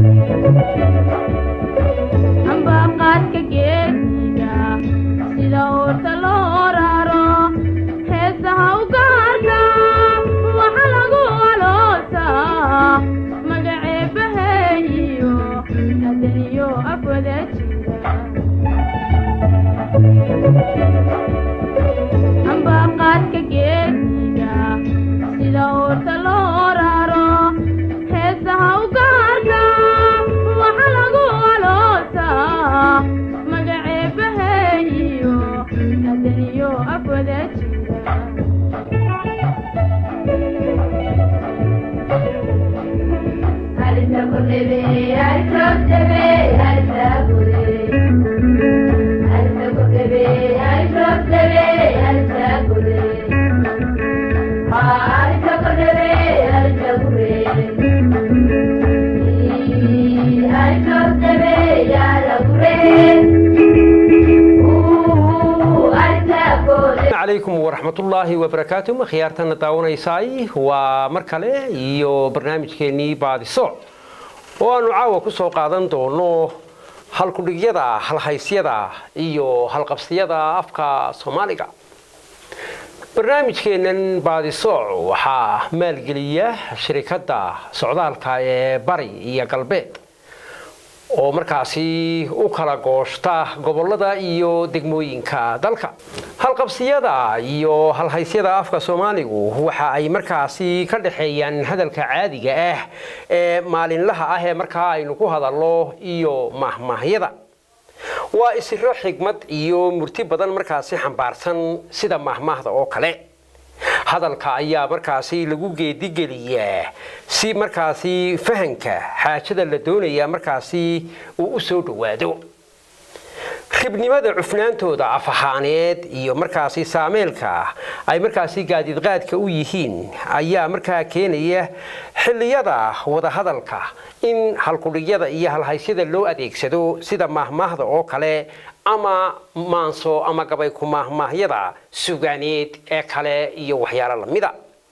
ambaqaadka geesiga sida uurta loo raro heesaha u gaarka waxa lagu aloosaa magaceebaheeyo adaniyo afwada jira ambaqaadka geesiga sida uurta loo raro heesaha u gaarka waxa lagu aloosaa magaceebaheeyo adaniyo afwada jira calaykum waraxmatullaahi wabarakaatu khiyaartana daawanaysaay waa mar kale iyo barnaamijkeennii baadiso oo aanu caawa ku soo qaadan doono halkudhigyada halhaysyada iyo halqabsiyada afka soomaaliga barnaamijkeennan baadisooc waxaa maalgeliya shirikadda socdaalka ee bari iyo galbeed oo markaasi u kala gooshta gobollada iyo degmooyinka dalka halqabsiyada iyo halhaysyada afka soomaaligu waxa ay markaasi ka dhexeeyaan hadalka caadiga ah ee maalinlaha ah ee markaa aynu ku hadallo iyo mahmaahyada waa isiro xigmad iyo murti badan markaasi xambaarsan sida mahmaahda oo kale hadalka ayaa markaasi lagu geedigeliyaa si markaasi fahanka xaajada la doonaya markaasi uu u soo dhowaado ribnimada cufnaantooda af ahaaneed iyo markaasi saameelka ay markaasi gaadiidqaadka u yihiin ayaa markaa keenaya xilliyada wadahadalka in halkudhigyada iyo halhaysyada loo adeegsado sida mahmaahda oo kale ama maanso ama gabay ku mahmaahyada sugaaneed ee kale iyo waxyaalo lamida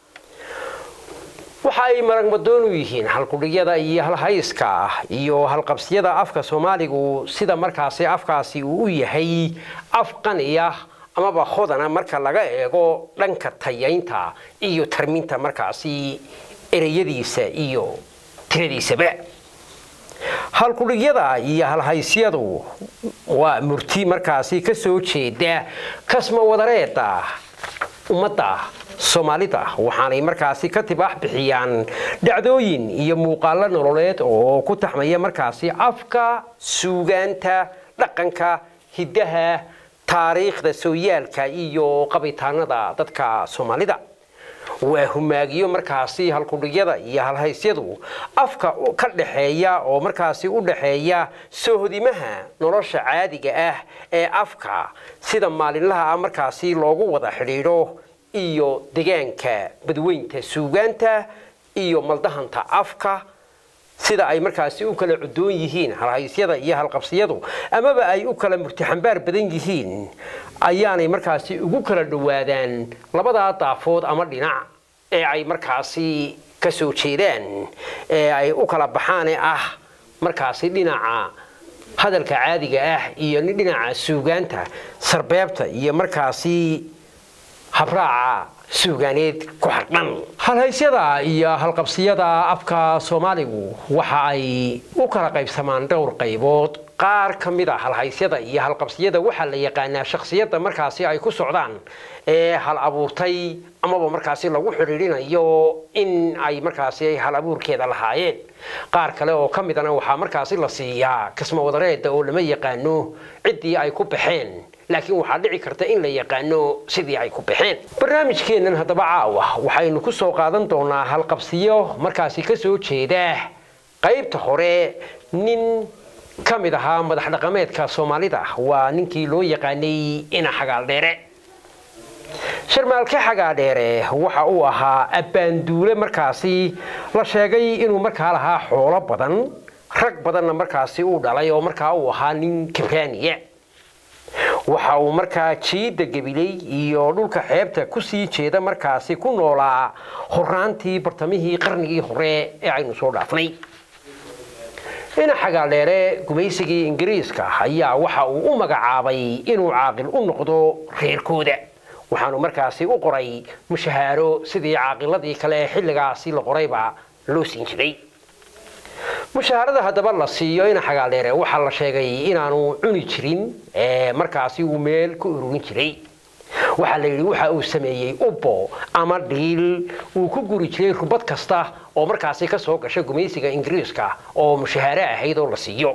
waxa ay maragmadoon u yihiin halkudhigyada iyo halhayska iyo halqabsiyada afka soomaaligu sida markaasi afkaasi uu u yahay af qaniya amaba hodana marka laga eego dhanka tayaynta iyo tarminta markaasi ereyadiisa iyo tiradiisaba halkudhigyada iyo halhaysyadu waa murti markaasi ka soo jeeda kasma wadareeda ummadda soomaalida waxaanay markaasi ka tibaax bixiyaan dhacdooyin iyo muuqaallo nololeed oo ku taxmaya markaasi afka suugaanta dhaqanka hiddaha taariikhda sooyaalka iyo qabitaanada dadka soomaalida waa humaagiyo markaasi halkudhigyada iyo halhaysyadu afka ka dhexeeya oo markaasi u dhexeeya soohodimaha nolosha caadiga ah ee afka sida maalinlaha ah markaasi loogu wada xidhiidho iyo degaanka badweynta suugaanta iyo maldahanta afka sida ay markaasi u kala cudoon yihiin halhaysyada iyo halqabsiyadu amaba ay u kala murtixambaar badan yihiin ayaanay markaasi ugu kala dhowaadaan labadaa daafood ama dhinac ee ay markaasi ka soo jeedaan ee ay u kala baxaane ah markaasi dhinaca hadalka caadiga ah iyo dhinaca suugaanta sarbeebta iyo markaasi habraaca suugaaneed ku xardhan halhaysyada iyo halqabsiyada afka soomaaligu waxa ay u kala qaybsamaan dhowr qaybood qaar ka mid a halhaysyada iyo halqabsiyada waxaa la yaqaanaa shakhsiyadda markaasi ay ku socdaan ee hal abuurtay amaba markaasi lagu xidhiidhinayo in ay markaasi hal abuurkeeda lahaayeen qaar kale oo ka midana waxaa markaasi la siiyaa kasma wadareeda oo lama yaqaano ciddii ay ku baxeen laakiin waxaa dhici karta in la yaqaano sidii ay ku baxeen barnaamijkeennan haddaba caawa waxaynu ku soo qaadan doonaa halqabsiyo markaasi ka soo jeeda qaybta hore nin ka mid ahaa madax dhaqameedka soomaalida waa ninkii loo yaqaanay ina xagaaldheere sharmaalke xagaadheere waxa uu ahaa abbaanduule markaasi la sheegay inuu markaa lahaa xoolo badan rag badanna markaasi uu dhalay oo markaa uu ahaa nin kabaaniya waxa uu markaa jiidda gabiley iyo dhulka xeebta ku sii jeeda markaasi ku noolaa horaantii bartamihii qarnigii hore ee aynu soo dhaafnay ina xagaaldheere gumaysigii ingiriiska ayaa waxa uu u magacaabay inuu caaqil u noqdo reerkooda waxaanu markaasi u qoray mushahaaro sidii caaqiladii kale ee xilligaasi la qorayba loo siin jiray mushaharada haddaba la siiyo ina xagaaldheere waxaa la sheegay inaanu cuni jirin ee markaasi uu meel ku ururin jiray waxaa la yidhi waxa uu sameeyey ubbo ama dhiil uu ku guri jiray rubad kasta oo markaasi ka soo gasha gumaysiga ingiriiska oo mushahaare ahayd oo la siiyo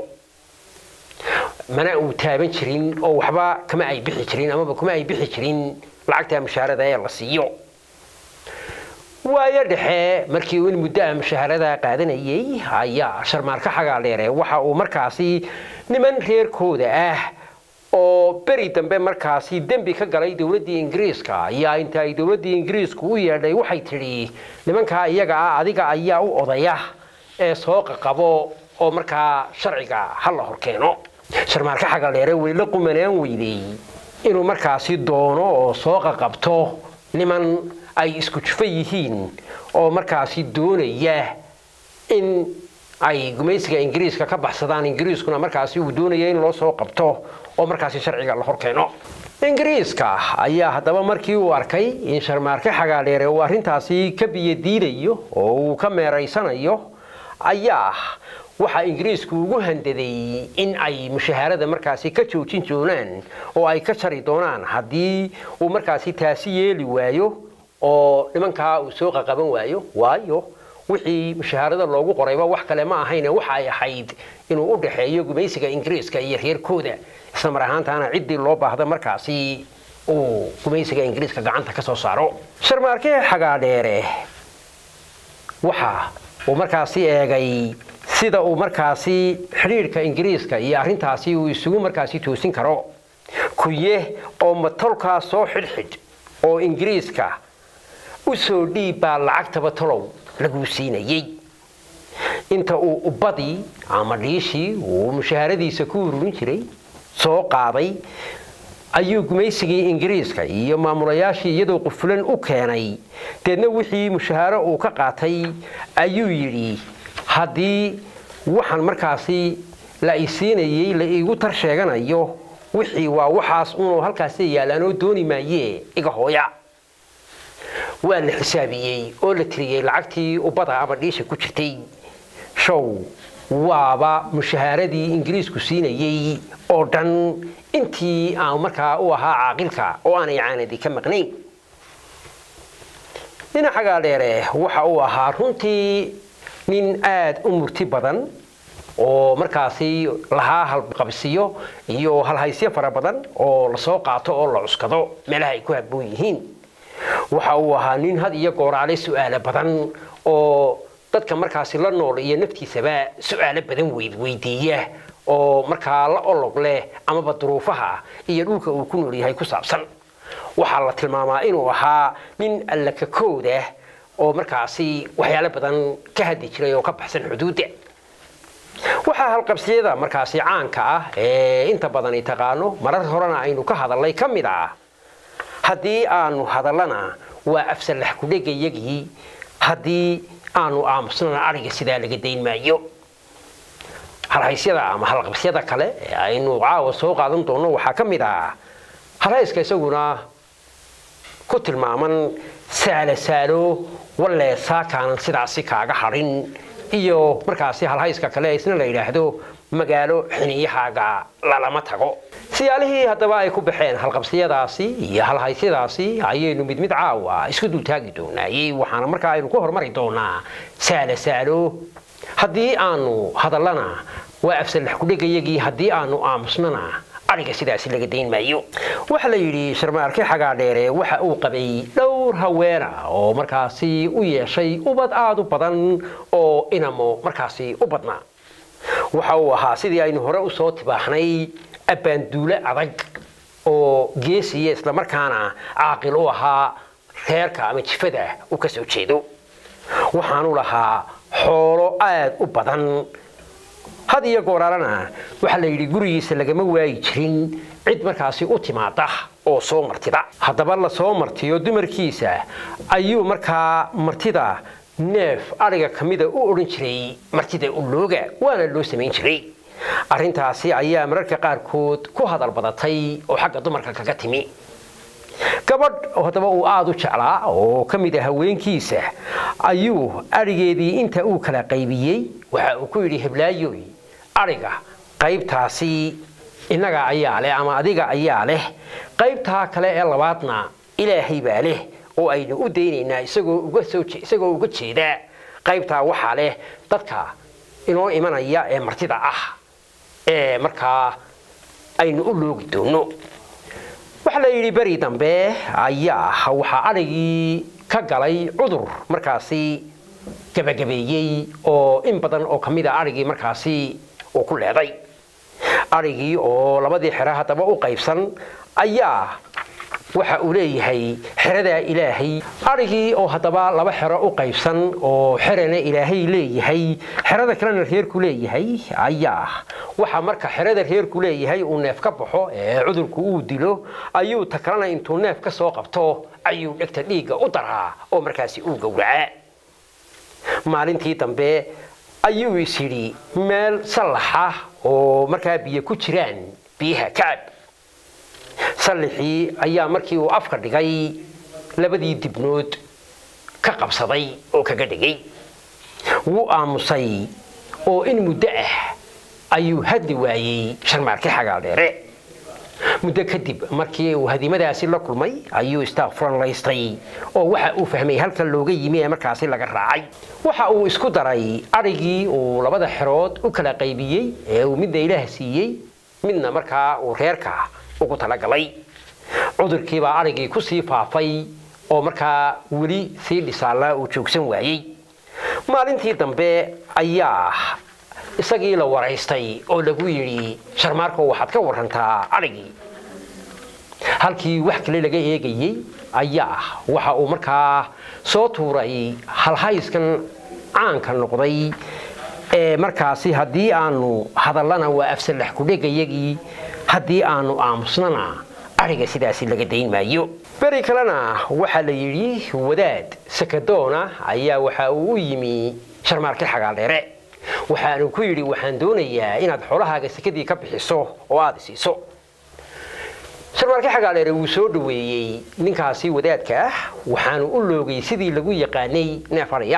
mana uu taaban jirin oo waxba kama ay bixi jirin amaba kuma ay bixi jirin lacagta mushaharada ee la siiyo waayo dhexe markii uu in muddo ah mushaharada qaadanayay ayaa sharmaarka xagaaldheere waxa uu markaasi niman reerkooda ah oo beri dambe markaasi dembi ka galay dowladdii ingiriiska ayaa inta ay dowladdii ingiriisku u yeedhay waxay tidhi nimankaa iyaga ah adiga ayaa u odaya ee soo qaqabo oo markaa sharciga ha la horkeeno sharmaarka xagaaldheere way la qumanaan weydey inuu markaasi doono oo soo qaqabto niman ay isku jufo yihiin oo markaasi doonaya in ay gumaysiga ingiriiska ka baxsadaan ingiriiskuna markaasi uu doonaya in loo soo qabto oo markaasi sharciga la horkeeno ingiriiska ayaa haddaba markii uu arkay in sharmaarke xagaaldheere uu arrintaasi ka biyadiidayo oo uu ka meeraysanayo ayaa waxaa ingiriisku ugu handaday in ay mushaharada markaasi ka joojin doonaan oo ay ka jari doonaan haddii uu markaasi taasi yeeli waayo oo nimankaa uu soo qaqaban waayo waayo wixii mushaharada loogu qorayba wax kale ma ahayne waxa ay ahayd inuu u dhexeeyo gumaysiga ingiriiska iyo reerkooda isla mar ahaantaana ciddii loo baahda markaasi uu gumaysiga ingiriiska gacanta ka soo saaro sharmaarke xagaadheere waxa uu markaasi eegay sida uu markaasi xidhiidhka ingiriiska iyo arrintaasi uu isugu markaasi toosin karo kuye oo matolkaa soo xidhxidh oo ingiriiska u soo dhiib baa lacagtaba tolow laguu siinayey inta uu ubbadii ama dhiishii uu mushaharadiisa ku ururin jiray soo qaaday ayuu gumaysigii ingiriiska iyo maamulayaashii iyadoo qufulan u keenay deedna wixii mushahaaro uu ka qaatay ayuu yidhi haddii waxaan markaasi la isiinayey la iigu tar sheeganayo wixii waa waxaas unuu halkaasi yaallaanoo dooni maayee iga hooya waa la xisaabiyey oo la tiriyey lacagtii ubbada ama dhiisha ku jirtay show waaba mushahaaradii ingiriisku siinayey oo dhan intii aan markaa u ahaa caaqilka oo aanay caanadi ka maqnayn dhinaca gaadheere waxa uu ahaa runtii nin aad u murti badan oo markaasi lahaa halqabsiyo iyo halhaysyo fara badan oo lasoo qaato oo la cuskado meelaha ay ku habboon yihiin waxa uu ahaa nin had iyo gooraale su'aalo badan oo dadka markaasi la nool iyo naftiisaba su'aalo badan weydweydiiya oo markaa la olog leh amaba duruufaha iyo dhulka uu ku nool yahay ku saabsan waxaa la tilmaamaa inuu ahaa nin allakakooda oo markaasi waxyaalo badan ka haddi jiray oo ka baxsan xuduudda waxaa halqabsiyada markaasi caanka ah ee inta badani taqaano marar horena aynu ka hadalnay ka mid ah haddii aanu hadallana waa afsalax kudhegayagii haddii aanu aamusnana ariga sidaa laga dayn maayo halhaysyada ama halqabsyada kale ee aynu caawa soo qaadan doonno waxaa ka mid ah halhayska isaguna ku tilmaaman saalo saalo walle saakaanan sidaasi kaaga hadhin iyo markaasi halhayska kale isna la yidhaahdo magaalo xiniyahaaga lalama tago siyaalihii haddaba ay ku baxeen halqabsiyadaasi iyo halhaysyadaasi ayaynu mid mid caawa isku dultaagi doonaayey waxaana markaa aynu ku hormari doonaa saalo saalo haddii aanu hadallana waa afsalax kudhegayagii haddii aanu aamusnana ariga sidaasi laga dayn maayo waxaa la yidhi sharmaarke xagaadheere waxa uu qabay dhowr haweena oo markaasi u yeeshay ubad aada u badan oo inamo markaasi u badnaa waxa uu ahaa sidii aynu hore usoo tibaaxnay abbaanduule adag oo geesiya islamarkaana caaqil u ahaa reerka ama jifada uu ka soo jeedo waxaanu lahaa xoolo aada u badan had iyo gooraalana waxaa la yidhi gurigiisa lagama waayi jirin cid markaasi u timaada oo soo martida haddaba la soo martiyo dumarkiisa ayuu markaa martida neef adhiga ka mida u odhan jiray martida ulooga waana loo samayn jiray arrintaasi ayaa mararka qaarkood ku hadal badatay oo xagga dumarka kaga timi gabadh haddaba uu aada u jeclaa oo ka mid ah haweenkiisa ayuu adhigeedii inta uu kala qaybiyey waxa uu ku yidhi heblaayoy adhiga qaybtaasi innaga ayaa leh ama adiga ayaa leh qaybtaa kale ee labaadna ilaahay baa leh oo aynu u daynaynaa isagoo uga soo isagoo uga jeeda qaybtaa waxaa leh dadka inoo imanaya ee martida ah ee markaa aynu u loogi doono waxaa la yidhi beri dambe ayaa waxaa adhigii ka galay cudur markaasi gabagabeeyey oo in badan oo ka mid a adhigii markaasi uu ku leeday adhigii oo labadii xero haddaba u qaybsan ayaa waxa uu leeyahay xeradaa ilaahay adhigii oo haddaba laba xero u qaybsan oo xerana ilaahay leeyahay xerada kalena reerku leeyahay ayaa waxa marka xerada reerku leeyahay uu neef ka baxo ee cudurku uu dilo ayuu ta kalena intuu neef ka soo qabto ayuu dhegta dhiigga u daraa oo markaasi uu gowraca maalintii dambe ayuu is yidhi meel sallaxa oo markaa biyo ku jiraan biyaha kacab sallixii ayaa markii uu afka dhigay labadii dibnood ka qabsaday oo kaga dhigay wuu aamusay oo in muddo ah ayuu hadli waayey sharmaarki xagaaldheere muddo kadib markii uu hadimadaasi la kulmay ayuu istaaffuran laystay oo waxa uu fahmay halka looga yimi ee markaasi laga raacay waxa uu isku daray adhigii uu labada xerood u kala qaybiyey ee uu midna ilaah siiyey midna markaa uu reerka ugu talagalay cudurkiibaa adhigii ku sii faafay oo markaa weli sii dhisaallaa uu joogsan waayey maalintii dambe ayaa isagii la waraystay oo lagu yidhi sharmaarko waxaad ka warantaa adhigii halkii wax kale laga eegayey ayaa waxa uu markaa soo tuuray halhayskan caanka noqday ee markaasi haddii aanu hadallana waa afsalax kudhegayagii haddii aanu aamusnana adhiga sidaasi laga dayn maayo beri kalena waxaa la yidhi wadaad sakadoona ayaa waxa uu u yimi sharmaarki xagaaldheere waxaanu ku yidhi waxaan doonayaa inaad xoolahaaga sekadii ka bixiso oo aada isiiso sharmaarki xagaaldheere wuu soo dhoweeyey ninkaasi wadaadka ah waxaanu u loogay sidii lagu yaqaanay neef adhiya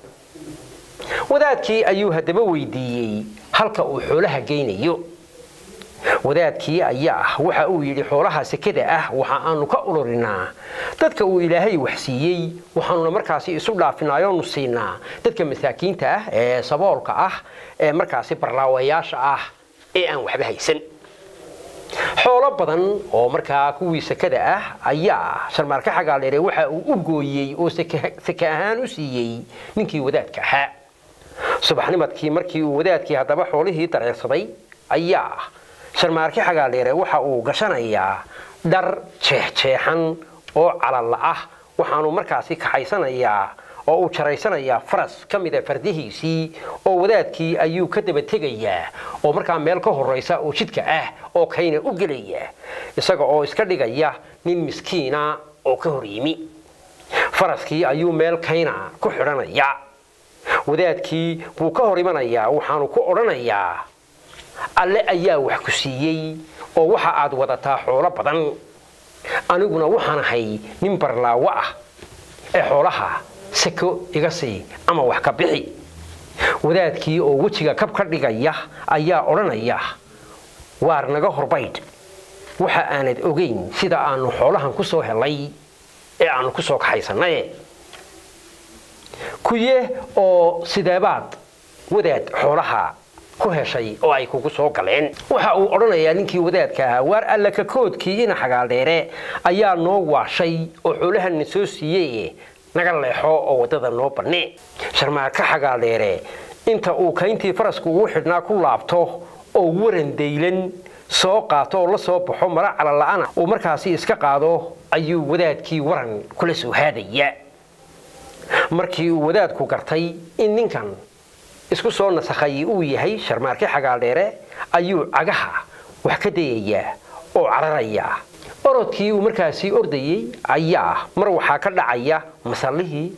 wadaadkii ayuu haddaba weydiiyey halka uu xoolaha geynayo wadaadkii ayaa waxa uu yidhi xoolaha sekada ah waxa aanu ka ururinaa dadka uu ilaahay wax siiyey waxaanuna markaasi isu dhaafinayoonu siinaa dadka masaakiinta ah ee saboolka ah ee markaasi barlaawayaasha ah ee aan waxba haysan xoolo badan oo markaa kuwii sekada ah ayaa sharmaarka xagaaldheere waxa uu u gooyey oo seke ahaan u siiyey ninkii wadaadka ahaa subaxnimadkii markii uu wadaadkii haddaba xoolihii dareersaday ayaa sharmaarki xagaaldheere waxa uu gashanayaa dhar jeexjeexan oo calalla ah waxaanu markaasi kaxaysanayaa oo uu jaraysanayaa faras ka mida fardihiisii oo wadaadkii ayuu ka daba tegayaa oo markaa meel ka horraysa oo jidka ah oo kayna u gelaya isaga oo iska dhigaya nin miskiina oo ka hor yimi faraskii ayuu meel kayna ku xidhanaya wadaadkii wuu ka hor imanayaa waxaanu ku odhanayaa alle ayaa wax ku siiyey oo waxa aad wadataa xoolo badan aniguna waxaan ahay nin barlaawo ah ee xoolaha seko iga sii ama wax ka bixi wadaadkii oo wejiga kab ka dhigaya ayaa odhanaya waar naga horbaydh waxa aanad ogayn sida aanu xoolahan ku soo helay ee aanu ku soo kaxaysanaye kuye oo sideebaad wadaad xoolaha ku heshay oo ay kugu soo galeen waxa uu odhanayaa ninkii wadaadka ahaa waar alla ka koodkii ina xagaaldheere ayaa noo waashay oo xoolahanna soo siiyey naga leexo oo waddada noo banne sharmaarka xagaaldheere inta uu kayntii farasku ugu xidhnaa ku laabto oo waran daylan soo qaato oo la soo baxo mara calala'ana uu markaasi iska qaado ayuu wadaadkii waran kula soo haadaya markii uu wadaadku gartay in ninkan isku soo nasakhay uu yahay sharmaarki xagaaldheere ayuu cagaha wax ka dayayaa oo cararayaa orodkii uu markaasi ordayey ayaa mar waxaa ka dhacaya masallihii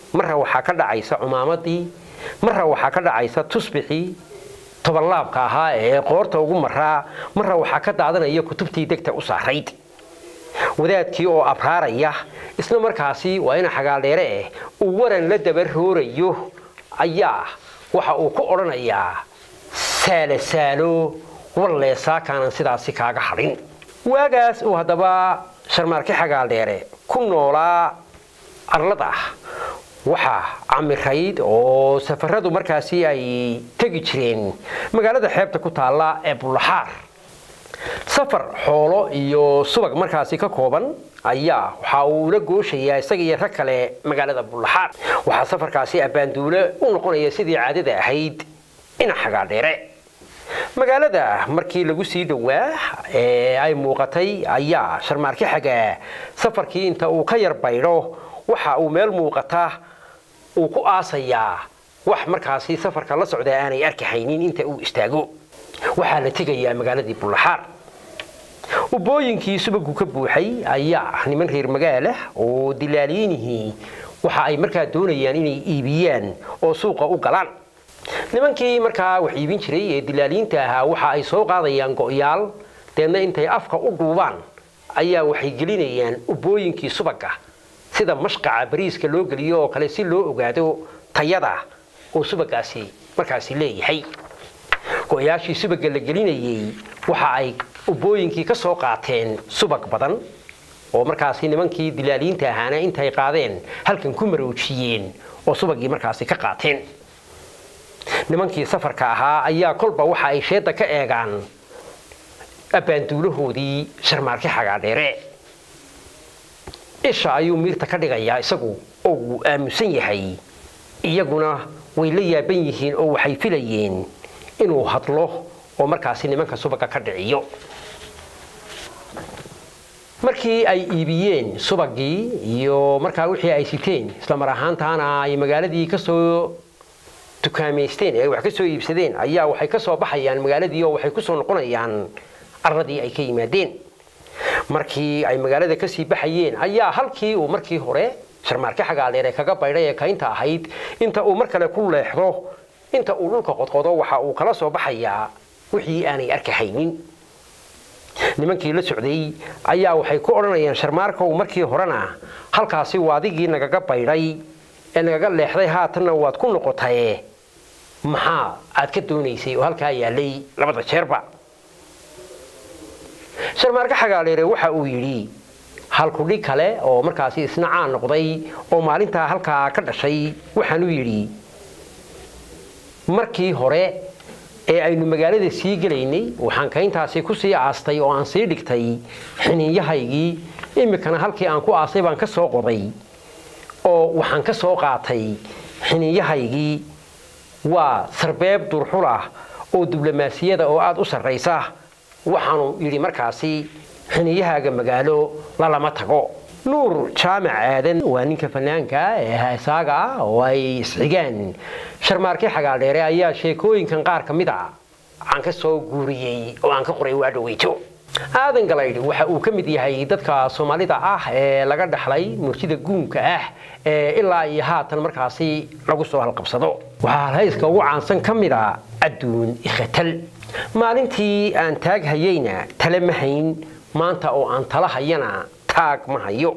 marra waxaa ka dhacaysa cumaamadii marra waxaa ka dhacaysa tusbixii tobanlaabka ahaa ee qoorta ugu maraa marra waxaa ka daadanaya kutubtii degta u saarayd wadaadkii oo abraaraya isla markaasi waa ina xagaaldheere eh uu waran la dabaroorayo ayaa waxa uu ku odhanayaa saalo saalo wallee saakaanan sidaasi kaaga hadhin waagaas uu haddaba sharmaarke xagaaldheere ku noolaa arlada waxaa camirayd oo safaradu markaasi ay tegi jireen magaalada xeebta ku taalla ee bullaxaar safar xoolo iyo subag markaasi ka kooban ayaa waxa uu la gooshayaa isaga iyo rag kale magaalada bullaxaar waxaa safarkaasi abbaanduule u noqonaya sidii caadada ahayd ina xagaadheere magaalada markii lagu sii dhowaa ee ay muuqatay ayaa sharmaarke xagaa safarkii inta uu ka yar baydho waxa uu meel muuqata uu ku aasayaa wax markaasi safarka la socda aanay arki haynin inta uu istaago waxaa la tegayaa magaaladii bullaxaar ubooyinkii subagu ka buuxay ayaa niman reer magaalah oo dilaaliyiinihii waxa ay markaa doonayaan inay iibiyaan oo suuqa u galaan nimankii markaa wax iibin jiray ee dilaaliyiinta ahaa waxa ay soo qaadayaan go'yaal deedna intay afka u dhuubaan ayaa waxay gelinayaan ubooyinkii subaga sida mashqaca bariiska loo geliyo oo kale si loo ogaado tayada uu subagaasi markaasi leeyahay go-yaashii subaga la gelinayey waxa ay ubooyinkii ka soo qaateen subag badan oo markaasi nimankii dilaaliyiinta ahaana intay qaadeen halkan ku maroojiyeen oo subagii markaasi ka qaateen nimankii safarka ahaa ayaa kolba waxa ay sheedda ka eegaan abbaanduulahoodii sharmaarke xagaadheere isha ayuu miirta ka dhigayaa isagu oo wuu aamusan yahay iyaguna way la yaaban yihiin oo waxay filayeen inuu hadlo oo markaasi nimanka subaga ka dhiciyo markii ay iibiyeen subagii iyo markaa wixii ay siteen isla mar ahaantaana ay magaaladii kasoo dukaamaysteen ee ay wax ka soo iibsadeen ayaa waxay ka soo baxayaan magaaladii oo waxay ku soo noqonayaan arladii ay ka yimaadeen markii ay magaalada kasii baxayeen ayaa halkii uu markii hore sharmaarke xagaaleere kaga baydhay ee kaynta ahayd inta uu mar kale ku leexdo inta uu dhulka qodqodo waxa uu kala soo baxayaa wixii aanay arkahaynin nimankii la socday ayaa waxay ku odhanayaan sharmaarkow markii horena halkaasi waadigii nagaga baydhay ee nagaga leexday haatanna waad ku noqotaye maxaa aad ka doonaysay oo halkaa yaalay labada jeerba sharmaarke xagaaleere waxa uu yidhi halkudhig kale oo markaasi isna caan noqday oo maalintaa halkaa ka dhashay waxaanu yidhi markii hore ee aynu magaalada sii gelaynay waxaan kayntaasi ku sii aastay oo aan sii dhigtay xiniinyahaygii iminkana halkii aan ku aasay baan ka soo qoday oo waxaan ka soo qaatay xiniinyahaygii waa sarbeeb durxulah oo diblomaasiyada oo aada u sarraysa waxaanu yidhi markaasi xiniyahaaga magaalo lalama tago nuur jaamac aadan waa ninka fanaanka ee heesaaga ah oo ay isxigaan sharmaarke xagaaldheere ayaa sheekooyinkan qaar ka mid a aan ka soo guuriyey oo aan ka qoray waa dhaweyto aadan galaydh waxa uu ka mid yahay dadka soomaalida ah ee laga dhaxlay murtida guunka ah ee ilaa iyo haatan markaasi lagu soo halqabsado waxaa halhayska ugu caansan ka mid a adduun ikhatal maalintii aan taag hayeyna tale ma hayn maanta oo aan tala hayana taag ma hayo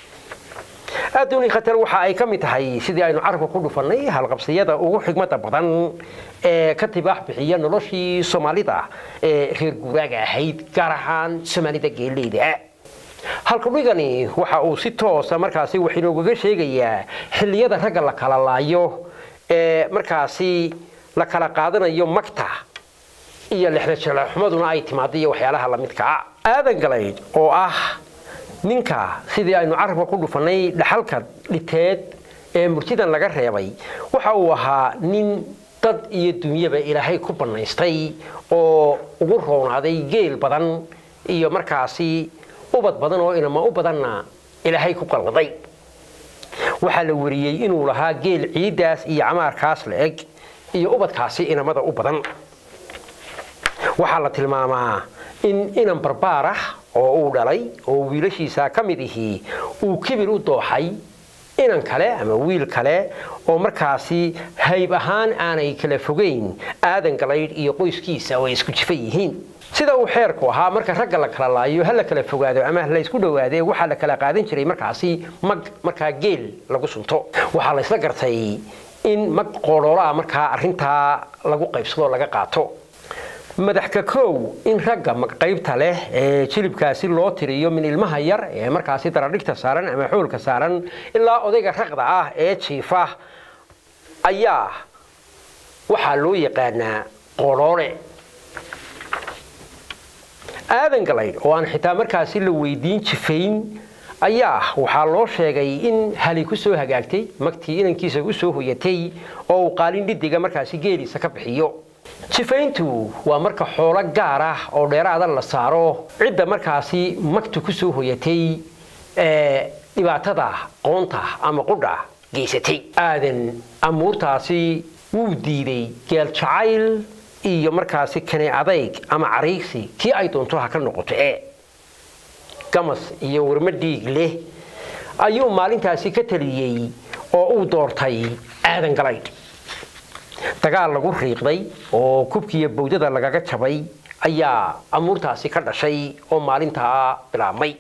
adduuni khatar waxa ay ka mid tahay sidii aynu carabka ku dhufannay halqabsiyada ugu xigmada badan ee ka tibaax bixiya noloshii soomaalida ee reer guuraaga ahayd gaar ahaan soomaalida geeleyda halkudhigani waxa uu si toosa markaasi wax inoogaga sheegayaa xilliyada ragga la kala laayo ee markaasi la kala qaadanayo magta iyo lexdajalaxumaduna ay timaado iyo waxyaalaha lamidka ah aadan galayd oo ah ninka sidii aynu carabka ku dhufannay dhaxalka dhiteed ee murtidan laga reebay waxa uu ahaa nin dad iyo dunyaba ilaahay ku bannaystay oo ugu roonaaday geel badan iyo markaasi ubad badan oo inama u badanna ilaahay ku qalqaday waxaa la wariyey inuu lahaa geel ciiddaas iyo camaarkaas la eg iyo ubadkaasi inamada u badan waxaa la tilmaamaa in inan barbaar ah oo uu dhalay oo wiilashiisa ka mid ihii uu kibir u dooxay inan kale ama wiil kale oo markaasi hayb ahaan aanay kala fogeyn aadan galaydh iyo qoyskiisa oo ay isku jifa yihiin sida uu xeerku ahaa marka ragga la kala laayo ha la kala fogaado ama la isku dhowaadee waxaa la kala qaadan jiray markaasi mag markaa geel lagu sunto waxaa la isla gartay in mag qoodhoolaa markaa arrintaa lagu qaybsado laga qaato madaxka kow in ragga magqaybta leh ee jilibkaasi loo tiriyo min ilmaha yar ee markaasi daradhigta saaran ama xoolka saaran ilaa odayga raqda ah ee jiifa ayaa waxaa loo yaqaanaa qoodhoole aadan galaydh oo aan xitaa markaasi la weydiin jifayn ayaa waxaa loo sheegay in hali ku soo hagaagtay magtii inankiisa u soo hoyatay oo uu qaalin dhidiga markaasi geeliisa ka bixiyo jifayntu waa marka xoolo gaar ah oo dheeraada la saaro cidda markaasi magtu ku soo hoyatay ee dhibaatada qoonta ama qudha geysatay aadan amuurtaasi wuu diiday geel jacayl iyo markaasi kane adayg ama cariigsi kii ay doonto ha ka noqoto ee gamas iyo warmo dhiig leh ayuu maalintaasi ka taliyey oo uu doortay aadan galaydh dagaal lagu riiqday oo kubkiiyo bawdada lagaga jabay ayaa amuurtaasi ka dhashay oo maalintaa bilaabmay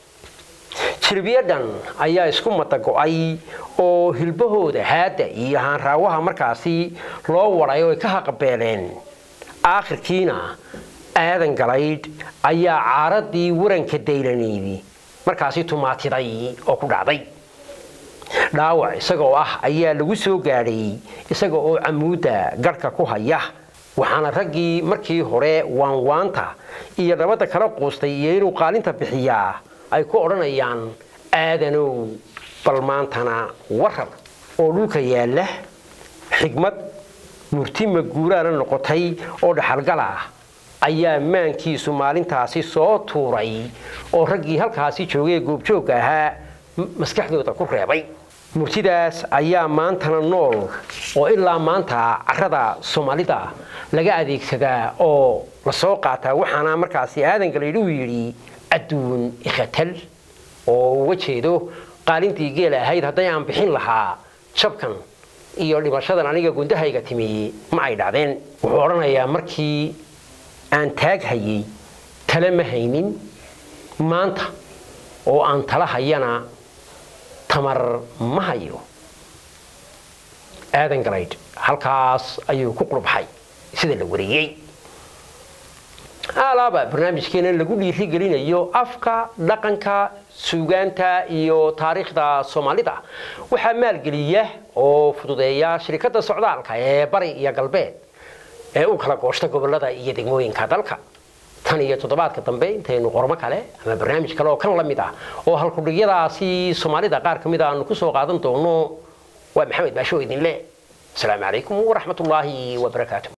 jirbiyadan ayaa isku madago-ay oo hilbahooda haadda iyo haanraawaha markaasi loo waday oo ay ka haqabeeleen aakhirkiina aadan galaydh ayaa caaradii waranka daylanaydi markaasi tumaatiday oo ku dhacday dhaawac isagoo ah ayaa lagu soo gaadhay isaga oo camuudda garhka ku haya waxaana raggii markii hore waanwaanta iyo nabadda kala quustay iyo inuu qaalinta bixiyaa ay ku odhanayaan aadanow bal maantana warar oo dhulka yaalla xigmad murtima guuraana noqotay oo dhaxalgal ah ayaa maankiisu maalintaasi soo tuuray oo raggii halkaasi joogay goobjoogga ahaa maskaxdooda ku reebay murtidaas ayaa maantana nool oo ilaa maanta carrada soomaalida laga adeegsadaa oo la soo qaataa waxaana markaasi aadan galaydh uu yidhi adduun ikhatal oo uga jeedo qaalintii geela ahayd hadday aan bixin lahaa jabkan iyo dhimashadan aniga gundahayga timi ma ay dhacdeen wuxuu odhanayaa markii aan taag hayay tale ma haynin maanta oo aan tala hayana tamar ma hayo aadan galaydh halkaas ayuu ku qurbaxay sida la wariyey alaaba barnaamijkeena lagu dhiirigelinayo afka dhaqanka suugaanta iyo taariikhda soomaalida waxaa maalgeliya oo fududeeya shirikadda socdaalka ee bari iyo galbeed ee u kala gooshta gobolada iyo degmooyinka dalka tan iyo toddobaadka dambe intaynu qormo kale ama barnaamij kale oo kan la mid ah oo halkudhigyadaasi soomaalida qaar ka mid a aanu ku soo qaadan doono waa maxamed baasho idinle asalaamu calaykum waraxmat ullaahi wabarakaatu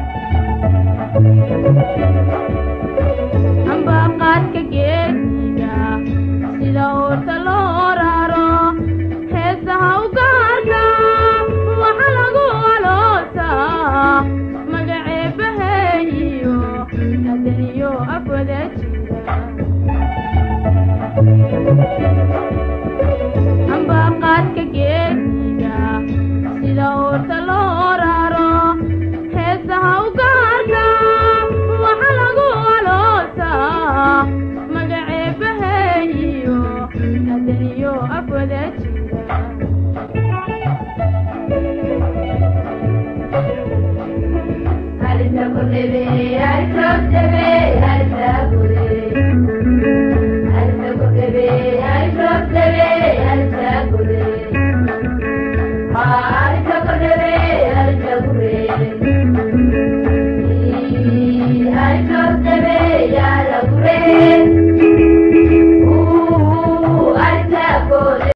ambaqaadka geesiga sida uurta loo raro heesaha u gaarka waxa lagu aloosaa magaceebaheeyo adaniyo afwada jira ambaqaadka geesiga sida uurta loo raro heesaha u gaarka waxa lagu aloosaa magaceebaheeyo adaniyo afwada jira Thank you.